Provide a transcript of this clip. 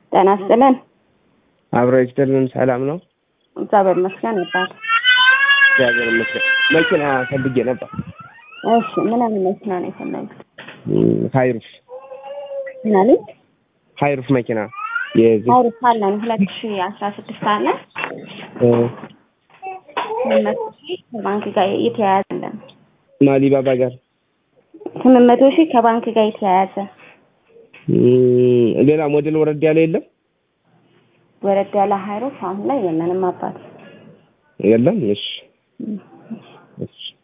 ጤና ይስጥልን። አብሮ ይስጥልን። ሰላም ነው? እግዚአብሔር ይመስገን ይባል። እግዚአብሔር ይመስገን። መኪና ፈልጌ ነበር። እሺ ምን አይነት መኪና ነው የፈለጉት? ሀይሩፍ ምን አለኝ? ሀይሩፍ መኪና የዚህ አውሮፓ አለን ሁለት ሺ አስራ ስድስት አለ ስምንት መቶ ሺህ ከባንክ ጋር የተያያዘ አለን። ማሊባባ ጋር ስምንት መቶ ሺህ ከባንክ ጋር የተያያዘ እም፣ ሌላ ሞዴል ወረድ ያለ የለም ወረድ ያለ ሀይሮፍ አሁን ላይ የለንም አባት የለም። እሺ እሺ